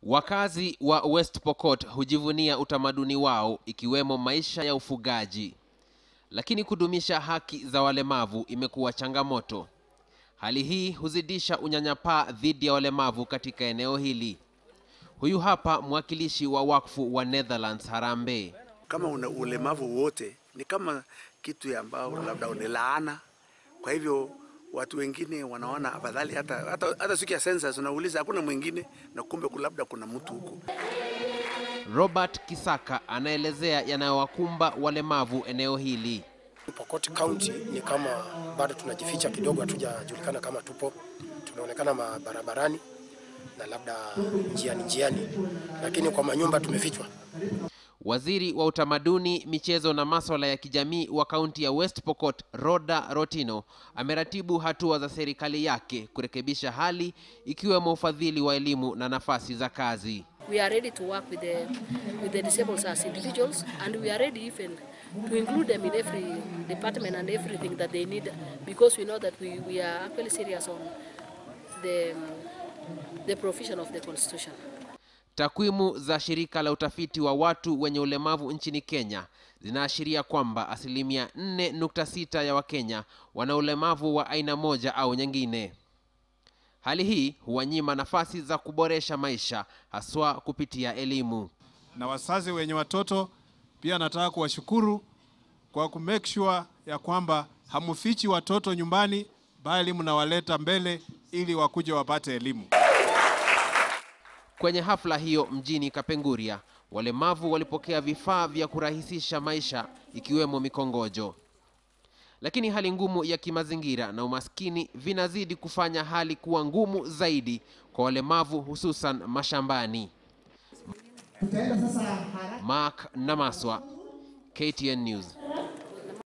Wakazi wa West Pokot hujivunia utamaduni wao ikiwemo maisha ya ufugaji, lakini kudumisha haki za walemavu imekuwa changamoto. Hali hii huzidisha unyanyapaa dhidi ya walemavu katika eneo hili. Huyu hapa mwakilishi wa wakfu wa Netherlands Harambee. Kama una ulemavu wote ni kama kitu ya ambao labda ni laana. Kwa hivyo watu wengine wanaona afadhali hata, hata, hata siku ya census unauliza hakuna mwingine, na kumbe labda kuna mtu huko. Robert Kisaka anaelezea yanayowakumba walemavu eneo hili. Pokot County ni kama bado tunajificha kidogo, hatujajulikana kama tupo, tunaonekana barabarani na labda njiani njiani, lakini kwa manyumba tumefichwa. Waziri wa utamaduni, michezo na masuala ya kijamii wa kaunti ya West Pokot, Roda Rotino, ameratibu hatua za serikali yake kurekebisha hali ikiwemo ufadhili wa elimu na nafasi za kazi. We are ready to work with the, with the disabled as individuals and we are ready even to include them in every department and everything that they need because we know that we, we are actually serious on the, the provision of the constitution. Takwimu za shirika la utafiti wa watu wenye ulemavu nchini Kenya zinaashiria kwamba asilimia 4.6 ya Wakenya wana ulemavu wa aina moja au nyingine. Hali hii huwanyima nafasi za kuboresha maisha haswa kupitia elimu. Na wazazi wenye watoto pia nataka kuwashukuru kwa ku make sure ya kwamba hamufichi watoto nyumbani, bali mnawaleta mbele ili wakuje wapate elimu. Kwenye hafla hiyo mjini Kapenguria, walemavu walipokea vifaa vya kurahisisha maisha ikiwemo mikongojo. Lakini hali ngumu ya kimazingira na umaskini vinazidi kufanya hali kuwa ngumu zaidi kwa walemavu hususan mashambani. Mark Namaswa, KTN News.